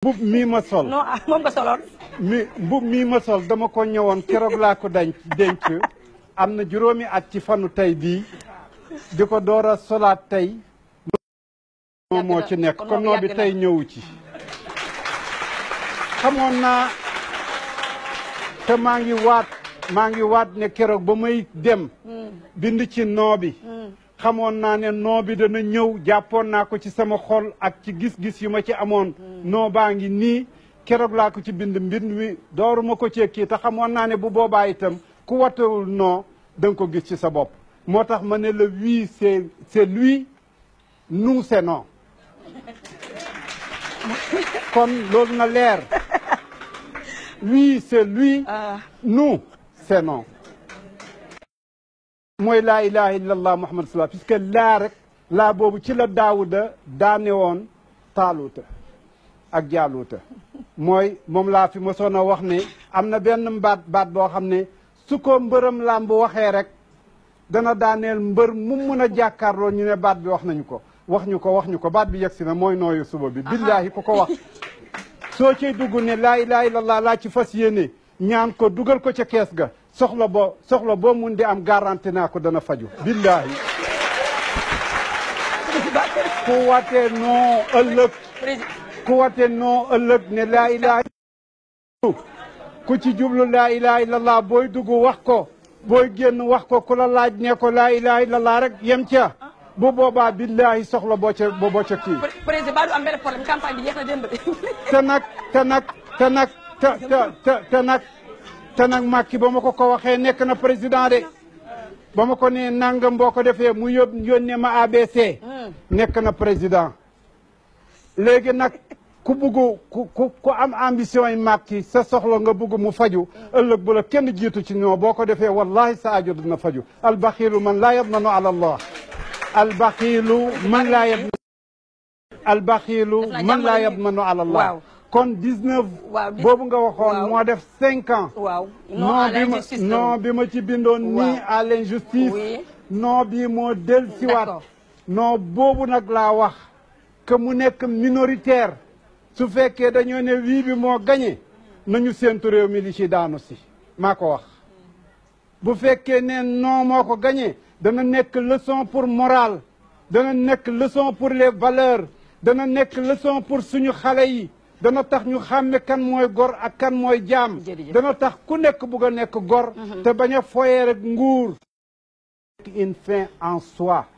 mbub mii ma sol non ah moom nga soloon mi mbub mii ma sol dama ko ñëwoon keroog laa ko denc denc am na juróomi at ci fanu tey bii di ko door a solaat tey moom moo ci nekk kon kon moom noo bi yàgg na. tey ñëwu ci xamoon naa te maa ngi waat maa ngi waat ne keroog ba may dem bind ci noo bi xamoon naa ne noo bi dana ñëw jàppoon naa ko ci sama xol ak ci gis-gis yu ma ci amoon noo baa ngi nii keroog laa ko ci bind mbind mi dooruma ko cee kii te xamoon naa ne bu boobaa itam ku watewul noo da nga ko gis ci sa bopp moo tax ma ne le oui c'est c'est lui nous c'est non kon loolu na leer oui c'est lui ah nous c'est non mooy laa ilaha illallah muhammad sallallahu puisque laa rek laa boobu ci la daawuda daane woon taaluuta ak jaaluuta mooy moom laa fi mosoon a wax ne am na benn baat baat boo xam ne su ko mbërëm làmb waxee rek dana daaneel mbër mu mun a jàkkaarloo ñu ne baat bi wax nañu ko wax ñu ko wax ñu ko baat bi yegsi na mooy nooyu suba bi billaahi ku ko wax soo ciy dugg ne laa ilaha illallah laa ci fas yéene ñaan ko dugal ko ca kees ga soxla boo soxla boo mun di am garanti naa ko dana faju billaahi ku watee noo ëllëg président ku watee noo ëllëg ne laa ilaha ku ci jublu laa ilaha illallah booy dugg wax ko booy génn wax ko ku la laaj ne ko laa ilaha illallah rek yem ca bu boobaa billaahi soxla boo ca boo ca kii président ba du am benn problème campagne bi jeex na démb te nag te nag te nag te te te te nag te nag Macky ba ma ko ko waxee nekk na président de ba ma ko nee nangam boo ko defee mu yób yónnee ma ABC nekk na président léegi nag ku bugg ku ku ku am ambition yi Macky sa soxla nga bugg mu faju ëllëg bu la kenn jiitu ci ñoo boo ko defee wallahi sa ajo dina faju albaxilu man laa yadmanu ala allah albaxilu man laa yadmanu albaxilu Def naa man laa jàmbale ni- yadmanu ala allah Waaw. kon 19 Waaw, dix- boobu nga waxoon waaw. moo def cinq ans waaw non non à bi ma l'injustice la non woon. bi ma ci bindoon nii Waaw. à l'injustice Oui. non bii moo del siwaat D'accord. non boobu nag laa wax que mu nekk minoritaire su fekkee dañoo ne wii bi moo gañe nañu séentu réew mi li ci daanu si maa ko wax bu fekkee ne non moo ko gañe dana nekk leçon pour morale dana nekk leçon pour les valeurs dana nekk leçon pour suñu xale yi dana tax ñu xàmme kan mooy gor ak kan mooy jaam Jërëjëf. dana tax ku nekk bugg a nekk gor te bañ a foyee rek nguur une fin en soi